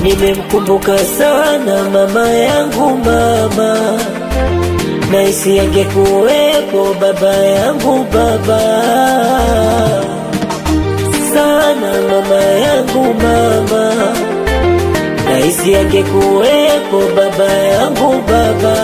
nimemkumbuka sana mama yangu mama naisi angekuwepo baba yangu baba sana mama yangu mama naisi angekuwepo baba yangu baba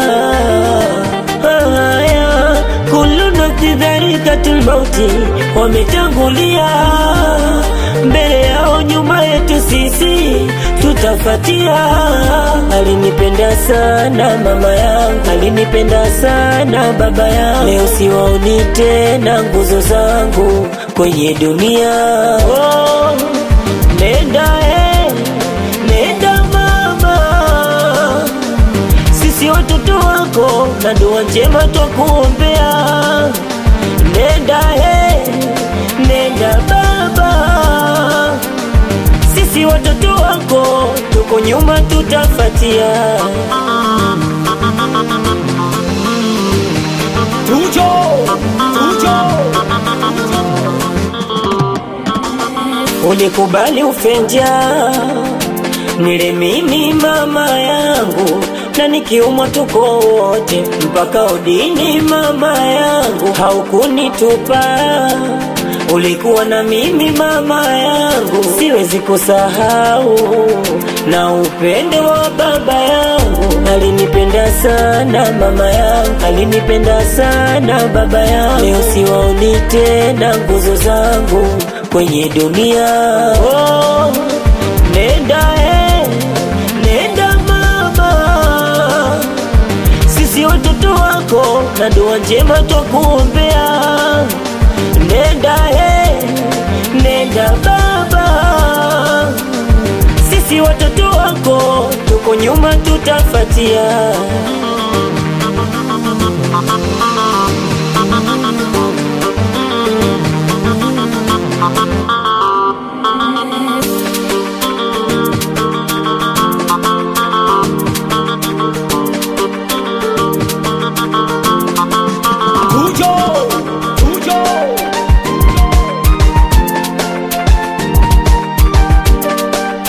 haya kullu nafsi dharikatul mauti wametangulia mbele yao nyuma yetu sisi tutafatia alinipenda sana mama yangu alinipenda sana baba yangu leo siwaoni tena nguzo zangu kwenye dunia oh, nenda eh, nenda mama sisi watoto wako na dua njema twakuombea nenda he nenda baba sisi watoto wako tuko nyuma tutafatia Tujo, tujo, ulikubali ufenja nile mimi mama yangu na nikiumwa tuko wote mpaka udini mama yangu haukunitupa ulikuwa na mimi mama yangu siwezi kusahau na upendo wa baba yangu alinipenda sana mama yangu alinipenda sana baba yangu leo siwaoni tena nguzo zangu kwenye dunia oh, nenda eh, nenda mama sisi watoto wako na dua njema twakuombea nenda he nenda baba sisi watoto wako tuko nyuma tutafatia